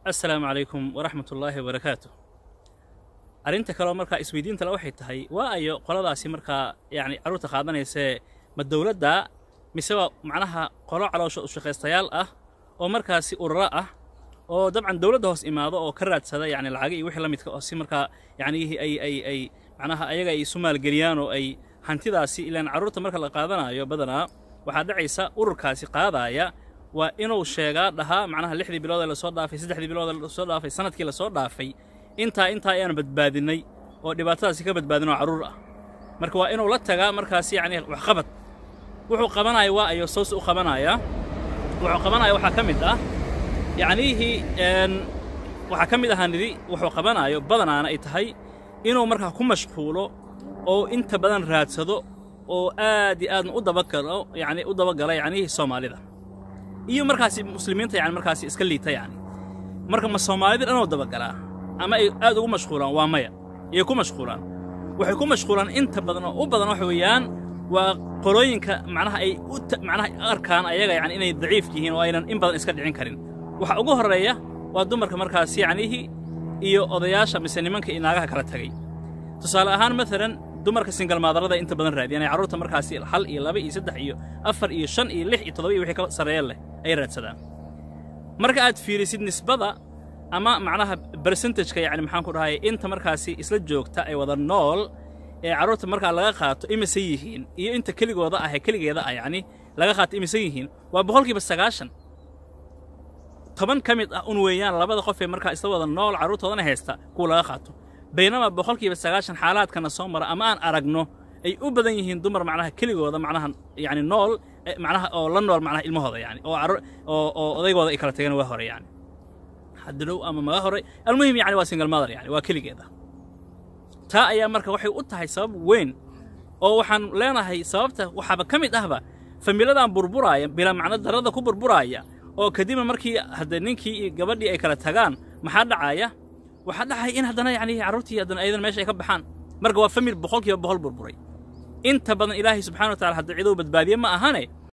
assalaamu calaykum waraxmat ullaahi wabarakaatu arrinta kaleo markaa isweydiintale waxay tahay waa ayo qoladaasi markaa yacni carruurta qaadanaysee ma dowladda mise waa macnaha qolo caloosha ushaqaystayaal ah oo markaasi ururo ah oo dabcan dowladda hoos imaado oo ka raadsada yacni lacaga iyo wixii la midka oo si markaa yacnihii ay ay ay macnaha ayaga ay isu maalgeliyaan oo ay hantidaasi ilaan carruurta marka la qaadanayo badanaa waxaa dhacaysa ururkaasi qaadaaya waa inuu sheegaa dhahaa macnaha lixdii bilood ee lasoo dhaafay saddexdii bilood ee lasoo dhaafay sanadkii lasoo dhaafay intaa intaa ayaan badbaadinnay oo dhibaatadaasi ka badbaadin oo carruur ah marka waa inuu la tagaa markaasi yacni waxqabad wuxuu qabanaya waa ayo soos u qabanaya wuxuu qabanaya waxaa ka mid ah yacnihii waxaa ka mid ahaa nidi wuxuu qabanayo badanaana ay tahay inuu markaa ku mashquulo oo inta badan raadsado oo aad iyo aadna u dabagalo yacni u dabagala yacnihii soomaalida iyo markaasi muslimiinta yani markaasi iska liita yani marka ma soomaalida dhanoo dabagalaa ama ay aad ugu mashquulaan waa maya iyay ku mashquulaan waxay ku mashquulaan inta badan oo u badan waxa weeyaan waa qolooyinka macnaha ay u macnaha arkaan ayaga yani inay daciif yihiin oo aynan in badan iska dhicin karin waxa ugu horreeya waa dumarka markaasi yacnihii iyo odayaasha mise nimanka iyo naagaha kala tegay tusaale ahaan maalan dumarka singalmaadarada inta badan raadiyaan ay carruurta markaasi hal iyo laba iyo saddex iyo afar iyo shan iyo lix iyo toddoba iyo wixii ka sarreeya leh ay raadsadaan marka aad fiirisid nisbada ama macnaha bersentageka yacni maxaan ku dhahay inta markaasi isla joogta ay wada nool ee carruurta markaa laga qaato imise yihiin iyo inta keligooda ah ee keligeeda ah yacni laga qaato imise yihiin waa boqolkiiba sagaashan toban ka mid ah un weeyaan labada qof ee markaa isla wada nool carruurtoodana haysta kuwa laga qaato baynama boqolkiiba sagaashan xaalaadkana soo mara ama aan aragno ay u badan yihiin dumar macnaha keligooda macnaha yacni nool macnaha oo la nool macnaha ilmahooda yani oo oo oo odaygooda ay kala tageen waa hore yani hadalow ama maga hore almuhim yani waa single mother yani waa keligeeda taa ayaa marka waxay u tahay sabab weyn oo waxaan leenahay sababta waxaaba ka mid ahba familadan burburaaya bilaa macno darrada ku burburaaya oo kadibna markii hadda ninkii iyo gabadhii ay kala tagaan maxaa dhacaya waxaa dhacaya in haddana yacni carruurtii haddana ayadana meesha ay ka baxaan marka waa famil boqolkiiba boqol burburay inta badan ilaahay subxana wa tacala hadda cidou badbaadiye ma ahane